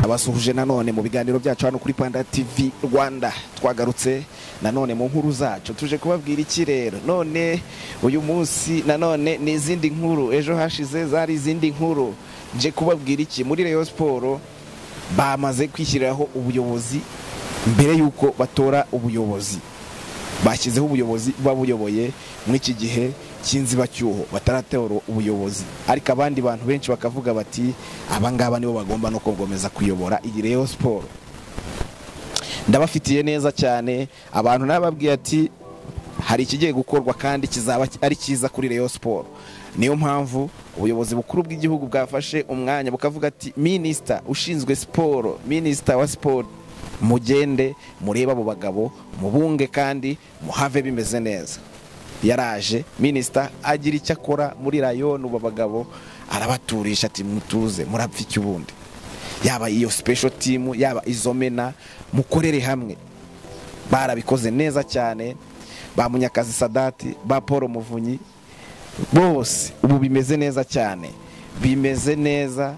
abasuhuje nanone mu biganiro byacu hano kuri Rwanda TV Rwanda twagarutse nanone mu nkuru zacu tuje kubabwira iki rero none uyu munsi nanone ni izindi nkuru ejo hashize zari izindi nkuru nje kubabwira iki muri Rayon Sport bamaze kwishyiriraho ubuyobozi mbere y'uko batora ubuyobozi bashyizeho ubuyobozi babuyoboye muri iki gihe cy'inzibacyuho bataratora ubuyobozi ariko abandi bantu benshi bakavuga bati abangaba nibo bagomba no kugomeza kuyobora iyi Rayon Sport ndabafitiye neza cyane abantu nababwiye ati hari ikigiye gukorwa kandi kizaba ari cyiza kuri Rayon Sport niyo mpamvu ubuyobozi bukuru bw'igihugu bwafashe umwanya bukavuga ati minisita ushinzwe siporo minisita wa siporo mugende murebe abo bagabo mubunge kandi muhave bimeze neza yaraje minisita agira icyo akora muri rayoni ubu bagabo arabaturisha ati mutuze murapfa iki ubundi yaba iyo special team yaba izo mena mukorere hamwe barabikoze neza cyane ba munyakazi sadati ba paul muvunyi bose ubu bimeze neza cyane bimeze neza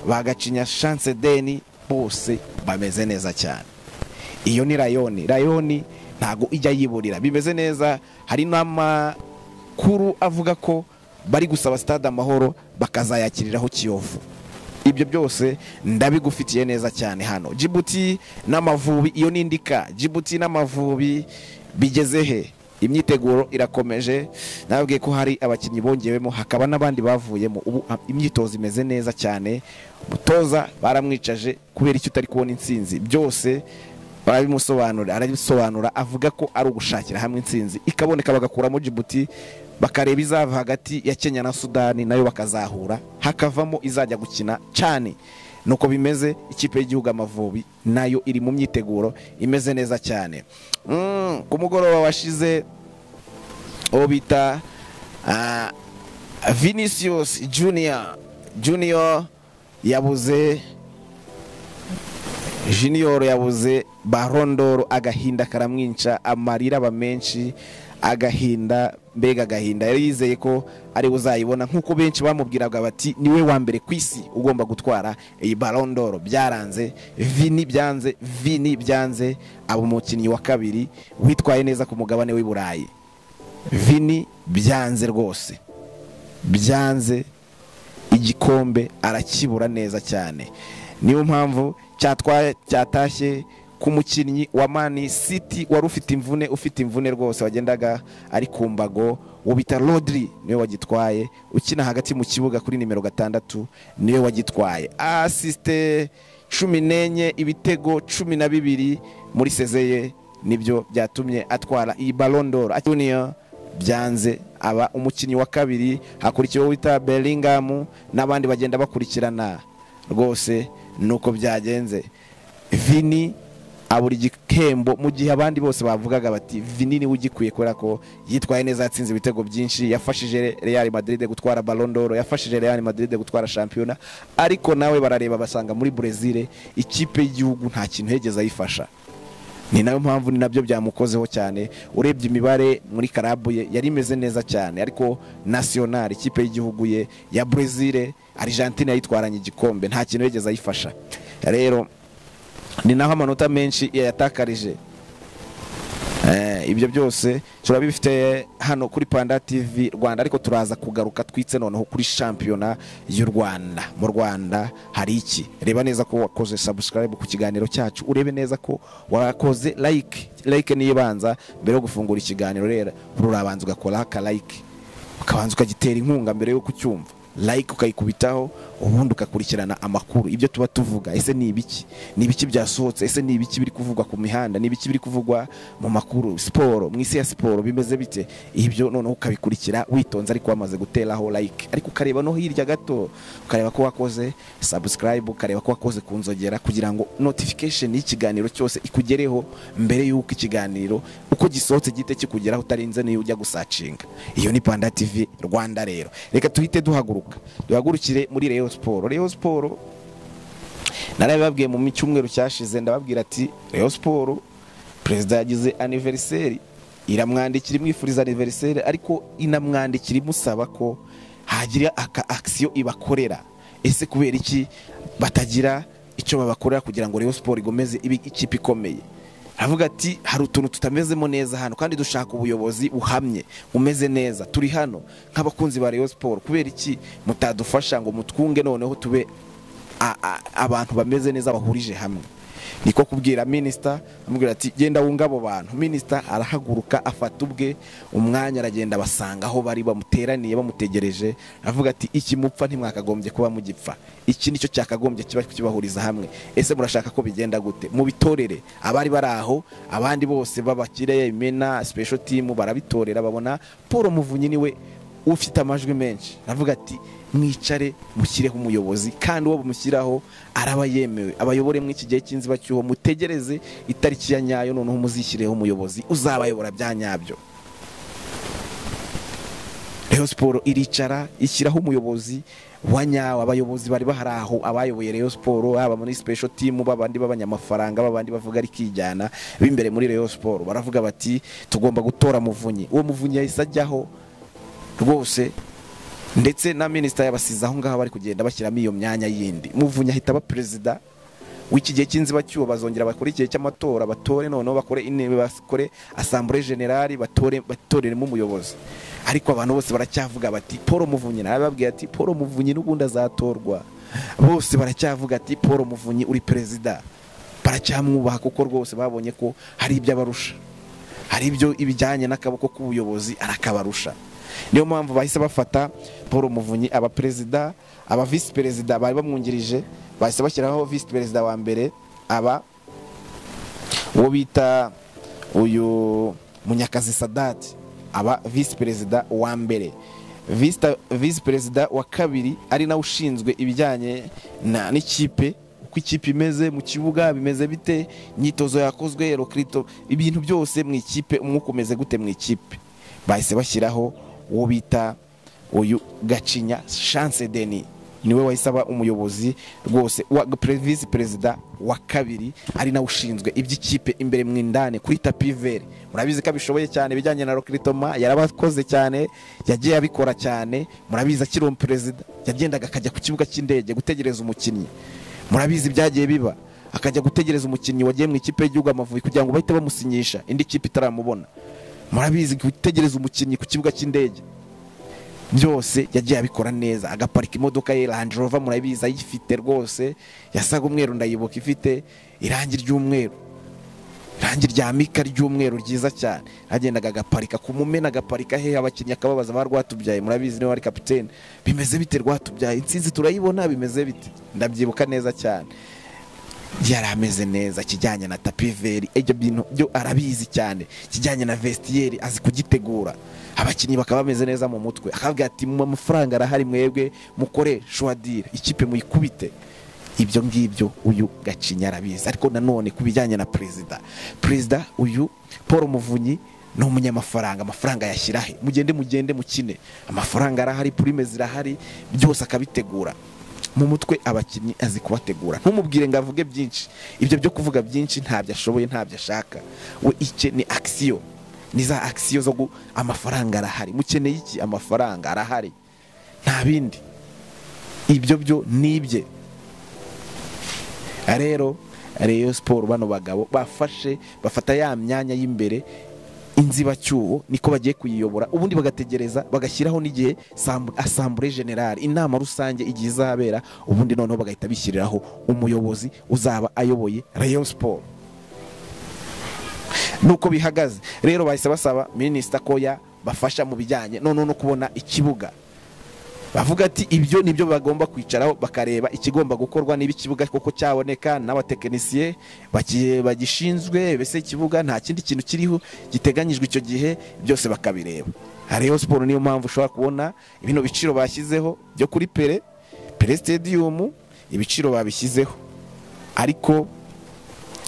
bagacinya chance deni bose bameze neza cyane iyo ni rayoni rayoni ntago ijya yiburira bimeze neza hari n'amakuru avuga ko bari gusaba stade amahoro bakazayakiriraho kiyovu ibyo byose ndabigufitiye neza cyane hano jibuti n'amavubi iyo ni indika jibuti n'amavubi bigeze he imyiteguro irakomeje nababwiye ko hari abakinnyi bongewemo hakaba n'abandi bavuyemo ubu imyitozo imeze neza cyane mutoza baramwicaje kubera icyo utari kubona insinzi byose barabimusobanura arabisobanura avuga ko ari ugushakira hamwe insinzi ikaboneka bagakuramo jibuti bakareba izava hagati ya kenya na sudani nayo bakazahura hakavamo izajya gukina cyane nuko bimeze ikipe y'igihugu amavubi nayo iri mu myiteguro imeze neza cyane ku mugoroba washize uwo bita vinicius junior junior yabuze junior yabuze barondoro agahinda karamwinca amarira aba menshi agahinda mbega agahinda yari yizeye ko ari uzayibona nk'uko benshi bamubwiraga bati niwe wa mbere ku isi ugomba gutwara iyi barondoro byaranze vini byanze vini byanze aba umukinnyi wa kabiri witwaye neza ku mugabane w'i burayi vini byanze rwose byanze igikombe arakibura neza cyane niyo mpamvu cyatashye ku mukinnyi wa mani siti wari ufite imvune ufite imvune rwose wagendaga ari ku mbago uwo bita rodiri niwe wagitwaye ukina hagati mu kibuga kuri nimero gatandatu niwe wagitwaye asisite cumi n'enye ibitego cumi na bibiri muri sezeye nibyo byatumye atwara iyi barondoro juniya byanze aba umukinnyi wa kabiri hakurikiyeho wita beringamu n'abandi bagenda bakurikirana rwose nuko byagenze vini abura igihembo mu gihe abandi bose bavugaga bati vinini ugikwiye kubera ko yitwaye neza yatsinze ibitego byinshi yafashije Real Madrid gutwara Ballon d'Or yafashije Real Madrid gutwara shampiyona ariko nawe barareba basanga muri Brazil ikipe y'igihugu nta kintu yegeze ayifasha ni nayo mpamvu ni nabyo byamukozeho cyane urebye imibare muri karabu ye yari imeze neza cyane ariko nasiyonari ikipe y'igihugu ye ya Brazil Argentine yayitwaranye igikombe nta kintu yegeze ayifasha rero ni naho amanota menshi yayatakarije ibyo byose turabifite hano kuri panda tv rwanda ariko turaza kugaruka twitse noneho kuri shampiyona y'u rwanda mu rwanda hari iki reba neza ko wakoze sabusikarayibu ku kiganiro cyacu urebe neza ko wakoze layike layike niyo ibanza mbere yo gufungura ikiganiro rero urabanza ugakoraho akalayike ukabanza ukagitera inkunga mbere yo kucyumva like ukayikubitaho ubundi ugakurikirana amakuru ibyo tuba tuvuga ese ni ibiki ni ibiki byasohotse ese ni ibiki biri kuvugwa ku mihanda ni ibiki biri kuvugwa mu makuru siporo mu isi ya siporo bimeze bite ibyo noneho ukabikurikira witonze ariko wamaze guteraho like ariko ukareba no hirya gato ukareba ko wakoze subscribe ukareba ko wakoze ku nzogera kugira ngo notification y'ikiganiro cyose ikugereho mbere y'uko ikiganiro uko gisohotse gihite kikugeraho utarinze n'iyo ujya gusacinga iyo ni panda tv rwanda rero reka tuhite duhaguruka duhagurukire muri Rayon siporo Rayon siporo narabibabwiye mu cyumweru cyashize ndababwira ati Rayon siporo perezida yagize aniveriseri iramwandikira imwifuriza aniveriseri ariko inamwandikira imusaba ko hagira aka akisiyo ibakorera ese kubera iki batagira icyo babakorera kugira ngo Rayon Sport igomeze ibe ikipe ikomeye aravuga ati hari utuntu tutamezemo neza hano kandi dushaka ubuyobozi buhamye umeze neza turi hano nk'abakunzi ba Rayon Sport kubera iki mutadufasha ngo mutwunge noneho tube a- a- abantu bameze neza bahurije hamwe niko kubwira minisita amubwira ati genda wunga abo bantu minisita arahaguruka afata ubwe umwanya aragenda abasanga aho bari bamuteraniye bamutegereje aravuga ati iki mupfa ntimwakagombye kuba mugipfa iki nicyo cyakagombye kiba kibahuriza hamwe ese murashaka ko bigenda gute mubitorere abari bari aho abandi bose b'abakire imena special team barabitorera babona paul muvunyi niwe ufite amajwi menshi aravuga ati mwicare mushyireho umuyobozi kandi uwo bumushyiraho araba yemewe abayobore muri iki gihe cy'inzibacyuho mutegereze itariki ya nyayo noneho muzishyireho umuyobozi uzabayobora bya nyabyo Rayon Sport iricara ishyiraho umuyobozi wa nyawe abayobozi bari bahari aho abayoboye Rayon Sport haba muri special team babandi b'abanyamafaranga babandi bavuga rikijyana b'imbere muri Rayon Sport baravuga bati tugomba gutora muvunyi uwo muvunyi yahise ajyaho rwose ndetse na minisita yabasize aho ngaho bari kugenda bashyiramo iyo myanya yindi muvunyi ahita aba perezida w'iki gihe cy'inzibacyuho bazongera bakore igihe cy'amatora batore noneho bakore intebe bakore asambure generali batore batoreremo umuyobozi ariko abantu bose baracyavuga bati paul muvunyi narababwiye ati paul muvunyi n'ubundi azatorwa bose baracyavuga ati paul muvunyi uri perezida baracyamwubaha kuko rwose babonye ko hari ibyo abarusha hari ibyo ibijyanye n'akaboko k'ubuyobozi arakabarusha niyo mpamvu bahise bafata paul muvunyi aba perezida aba visi perezida bari bamwungirije bahise bashyiraho visi perezida wa mbere aba uwo bita uyu munyakazi sadati aba visi perezida wa mbere Visi- visi perezida wa kabiri ari nawe ushinzwe ibijyanye na- n'ikipe uko ikipe imeze mu kibuga bimeze bite imyitozo yakozwe rokrito ibintu byose mu ikipe umwuka umeze gute mu ikipe bahise bashyiraho uwo bita uyu gacinya chance deni niwe wahise aba umuyobozi rwose wa pre- visi perezida wa kabiri ari nawe ushinzwe iby'ikipe imbere mu indani kuri tapi vere murabizi ko abishoboye cyane ibijyanye na rokiritoma yarabakoze cyane yagiye abikora cyane murabizi akiri uwo perezida yagendaga akajya ku kibuga cy'indege gutegereza umukinnyi murabizi byagiye biba akajya gutegereza umukinnyi wagiye mu ikipe y'igihugu amavubi kugira ngo bahite bamusinyisha indi kipe itaramubona murabizi gutegereza umukinnyi ku kibuga cy'indege byose yagiye abikora neza agaparika imodoka ye Land Rover murabizi ayifite rwose yasaga umweru ndayibuka ifite irangi ry'umweru irangi rya mika ry'umweru ryiza cyane yagendaga agaparika ku mumena agaparika he abakinnyi akababaza ba rwatubyaye murabizi niwe wari kapitene bimeze bite rwatubyaye intsinzi turayibona bimeze bite ndabyibuka neza cyane yari ameze neza ikijyanye na tapiveri ibyo bintu byo arabizi cyane ikijyanye na vestiyeri azi kugitegura abakinnyi bakaba bameze neza mu mutwe akavuga ati mu mafaranga arahari mwebwe mukore shuwadire ikipe muyikubite ibyo ngibyo uyu gacinya arabizi ariko nanone ku bijyanye na perezida perezida uyu paul muvunyi ni umunyamafaranga amafaranga yashyira he mugende mugende mukine amafaranga arahari purime zirahari byose akabitegura mu mutwe abakinnyi azi kubategura ntumubwire ngo avuge byinshi ibyo byo kuvuga byinshi ntabyo ashoboye ntabyo ashaka we icye ni akisiyo ni za akisiyo zo gu amafaranga arahari mukeneye iki amafaranga arahari nta bindi ibyo byo ni ibye rero Rayon Sport bano bagabo bafashe bafata ya myanya y'imbere inzibacyuho niko bagiye kuyiyobora ubundi bagategereza bagashyiraho n'igihe sambu- asambure generale inama rusange igihe izabera ubundi noneho bagahita bishyiriraho umuyobozi uzaba ayoboye Rayon Sport nuko bihagaze rero bahise basaba minisita ko yabafasha mu bijyanye noneho no kubona ikibuga bavuga ati ibyo nibyo bagomba kwicaraho bakareba ikigomba gukorwa niba ikibuga koko cyaboneka n'abatekinisiye baki- bagishinzwe mbese ikibuga nta kindi kintu kiriho giteganyijwe icyo gihe byose bakabireba hariyo siporo niyo mpamvu ushobora kubona bino biciro bashyizeho byo kuri pere pere stadium ibiciro babishyizeho ariko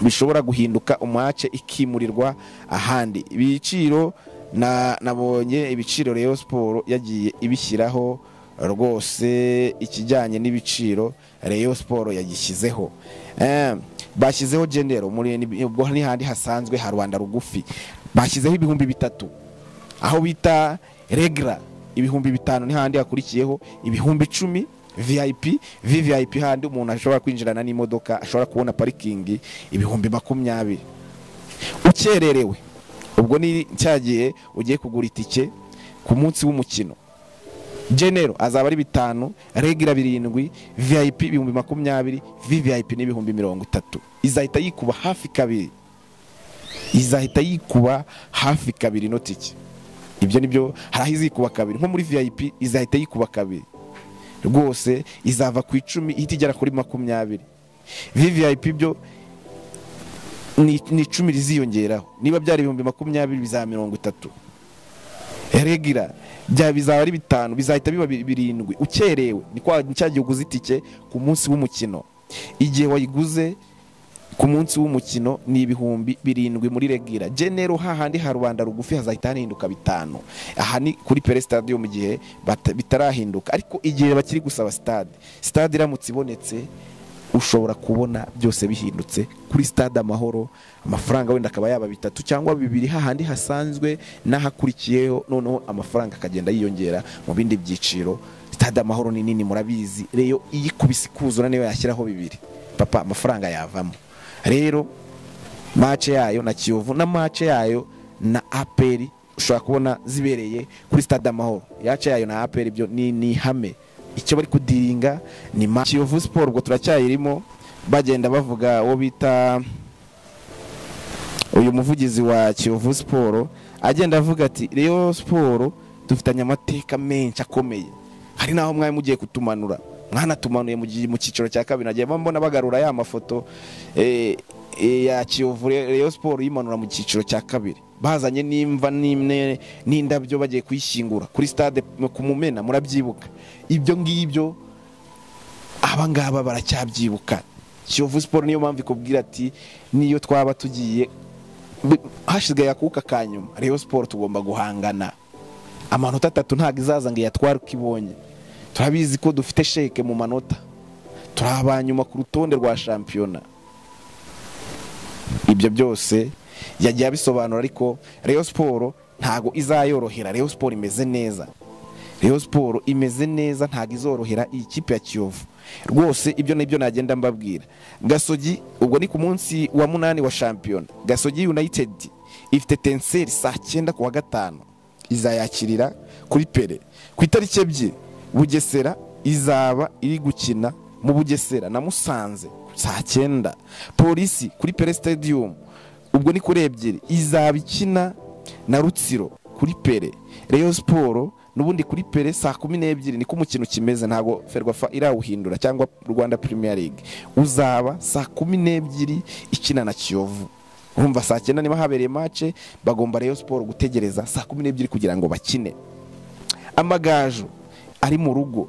bishobora guhinduka umuhace ikimurirwa ahandi ibiciro na- nabonye ibiciro Rayon Sport yagiye ibishyiraho rwose ikijyanye n'ibiciro Rayon Sport yagishyizeho Eh, bashyizeho genero muri ubwo n'ihandi hasanzwe ha rwanda rugufi bashyizeho ibihumbi bitatu aho bita regla ibihumbi bitanu n'ahandi hakurikiyeho ibihumbi icumi vip vvip handi umuntu ashobora kwinjirana n'imodoka ashobora kubona parikingi ibihumbi makumyabiri ukererewe ubwo ni cyagiye ugiye kugura itike ku munsi w'umukino genero azaba ari bitanu regira birindwi vip ibihumbi makumyabiri vvip n'ibihumbi mirongo itatu izahita yikuba hafi kabiri izahita yikuba hafi kabiri ino tike ibyo nibyo hari aho izikuba kabiri nko muri vip izahita yikuba kabiri rwose izava ku icumi ihita igera kuri makumyabiri vvip byo ni ni icumi riziyongeraho niba byari ibihumbi makumyabiri bizaba mirongo itatu regira bya bizaba ari bitanu bizahita biba bi- birindwi ukerewe ni kwa ni cya gihe uguze itike ku munsi w'umukino igihe wayiguze ku munsi w'umukino ni ibihumbi birindwi muri regira genero hahandi ha rubanda rugufi hazahita hahinduka bitanu aha ni kuri pere stadium mu gihe bata- bitarahinduka ariko igihe bakiri gusaba stade stade iramutse ibonetse ushobora kubona byose bihindutse kuri stade amahoro amafaranga wenda akaba yaba bitatu cyangwa bibiri hahandi hasanzwe n'ahakurikiyeho noneho amafaranga akagenda yiyongera mu bindi byiciro stade amahoro ni nini murabizi reyo iyikubise ikuzura niyo yashyiraho bibiri papa amafaranga yavamo rero mace yayo na kiyovu na mace yayo na aperi ushobora kubona zibereye kuri stade amahoro yace yayo na aperi byo ni ni ihame icyo bari kudiringa ni ma kiyovu siporo ubwo turacyayirimo bagenda bavuga uwo bita uyu muvugizi wa kiyovu siporo agenda avuga ati rero siporo dufitanye amateka menshi akomeye hari n'aho mwari mugiye kutumanura mwanatumanuye mu gihe- mu cyiciro cya kabiri nagiye mbona bagarura ya mafoto eh, eh, ya kiyovu rero siporo yimanura mu cyiciro cya kabiri bazanye n'imva n'imwe n'indabyo bagiye kuyishyingura kuri stade ku mumena murabyibuka ibyo ngibyo aba ngaba baracyabyibuka kiyovu siporo niyo mpamvu ikubwira ati niyo twaba tugiye bi- hashize akuka ka nyuma rero siporo tugomba guhangana amanota atatu ntabwo izaza ngo iyatware uko ibonye turabizi ko dufite sheke mu manota turi abanyuma ku rutonde rwa shampiyona ibyo byose yagiye abisobanura ariko reyo siporo ntabwo izayorohera reyo siporo imeze neza reyo siporo imeze neza ntabwo izorohera iyi kipe ya kiyovu rwose ibyo nibyo nagenda mbabwira gasogi ubwo ni ku munsi wa munani wa shampiyona gasogi united ifite tenseri saa cyenda ku wa gatanu izayakirira kuri pere ku itariki ebyiri bugesera izaba iri gukina mu bugesera na musanze saa cyenda polisi kuri pere stadium ubwo ni kuri ebyiri izaba ikina na rutsiro kuri pere reyo siporo n'ubundi kuri pere saa kumi n'ebyiri niko umukino ukimeze ntabwo ferwafa irawuhindura cyangwa rwanda premier league uzaba saa kumi n'ebyiri ikina na kiyovu urumva saa cyenda niba habereye mace bagomba reyo siporo gutegereza saa kumi n'ebyiri kugira ngo bakine amagaju ari mu rugo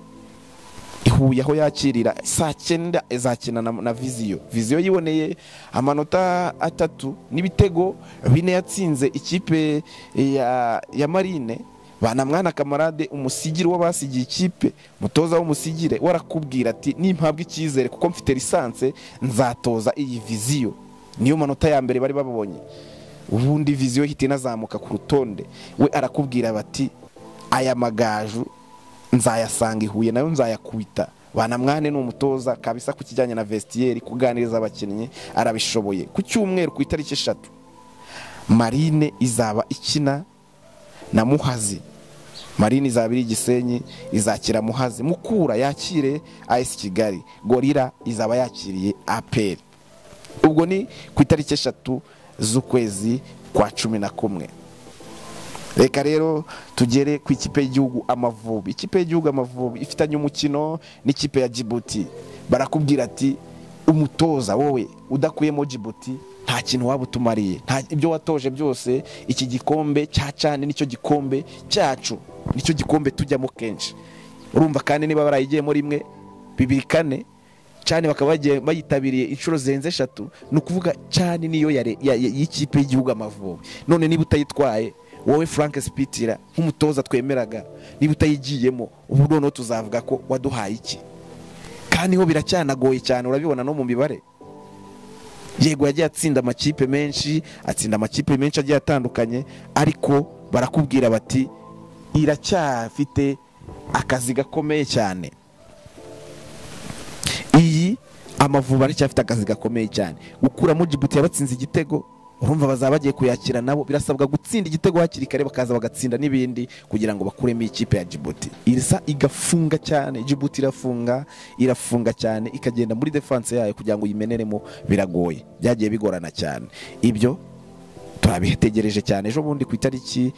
ihuye aho yakirira saa cyenda izakina na, na viziyo viziyo yiboneye amanota atatu n'ibitego bine yatsinze ikipe ya, ya marine banamwana kamarade umusigire w'abasigiye ikipe mutoza w'umusigire warakubwira ati nimpabwa icyizere kuko mfite lisanse nzatoza iyi viziyo niyo manota ya mbere bari babonye ubundi viziyo ihita inazamuka ku rutonde we arakubwira bati aya magaju nzayasanga i huye nayo nzayakwita banamwane ni umutoza kabisa ku kijyanye na vestiyeri kuganiriza abakinnyi arabishoboye ku cyumweru ku itariki eshatu marine izaba ikina na muhazi marine izaba iri gisenyi izakira muhazi mukura yakire as kigali gorira izaba yakiriye aperi ubwo ni ku itariki eshatu z'ukwezi kwa cumi na kumwe reka rero tugere ku ikipe y'igihugu amavubi ikipe y'igihugu amavubi ifitanye umukino n'ikipe ya jibuti barakubwira ati umutoza wowe udakuyemo jibuti nta kintu waba utumariye nta ibyo watoje byose iki gikombe cya cyane nicyo gikombe cyacu nicyo gikombe tujyamo kenshi urumva kandi niba barayigiyemo rimwe bibiri kane cyane bakaba bagiye bayitabiriye inshuro zirenze eshatu ni ukuvuga cyane niyo ya re- ya- ya- y'ikipe y'igihugu amavubi none niba utayitwaye wowe frank sipitira nk'umutoza twemeraga niba utayigiyemo ubu noneho tuzavuga ko waduhaye iki kandi ho biracyanagoye cyane urabibona no mu mibare yego yagiye atsinda amakipe menshi atsinda amakipe menshi agiye atandukanye ariko barakubwira bati iracyafite akazi gakomeye cyane amavubi aracyafite akazi gakomeye cyane gukuramo jibuti yabatsinze igitego urumva bazaba bagiye kuyakira nabo birasabwa gutsinda igitego hakiri kare bakaza bagatsinda n'ibindi kugira ngo bakuremo ikipe ya jibuti irisa igafunga cyane jibuti irafunga irafunga cyane ikagenda muri defanse yayo kugira ngo uyimeneremo biragoye byagiye bigorana cyane ibyo turabitegereje cyane ejo bundi ku itariki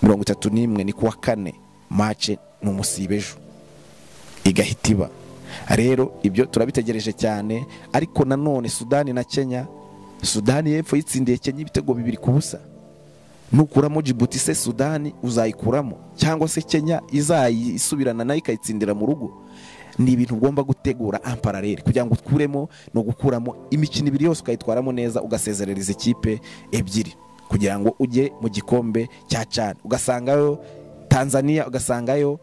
mirongo itatu n'imwe ni kuwa kane mace ni umusibe ejo igahita iba rero ibyo turabitegereje cyane ariko nanone sudani na kenya sudani y'epfo yitsindiye kenya ibitego bibiri ku busa nukuramo jibuti se sudani uzayikuramo cyangwa se kenya izayisubirana nayo ikayitsindira mu rugo ni ibintu ugomba gutegura ampararere kugira ngo ukuremo ni ugukuramo imikino ibiri yose ukayitwaramo neza ugasezerereza ikipe ebyiri kugira ngo ujye mu gikombe cya cani ugasangayo tanzania ugasangayo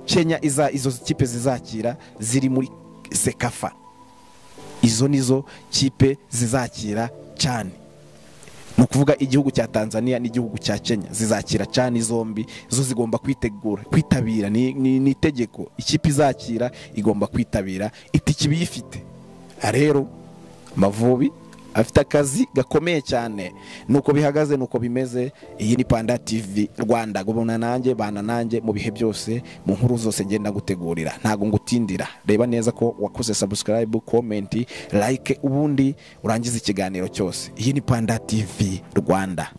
kenya iza izo kipe zizakira ziri muri sekafa izo nizo kipe zizakira cyane ni ukuvuga igihugu cya tanzania n'igihugu cya kenya zizakira cyane zombi zo zigomba kwitegura kwitabira ni itegeko ikipe izakira igomba kwitabira itike iba iyifite rero mavubi afite akazi gakomeye cyane nuko bihagaze nuko bimeze iyi ni panda tv rwanda gubona nanjye bana nanjye mu bihe byose mu nkuru zose ngenda gutegurira ntabwo ngutindira reba neza ko wakoze subscribe comment like ubundi urangiza ikiganiro cyose iyi ni panda tv rwanda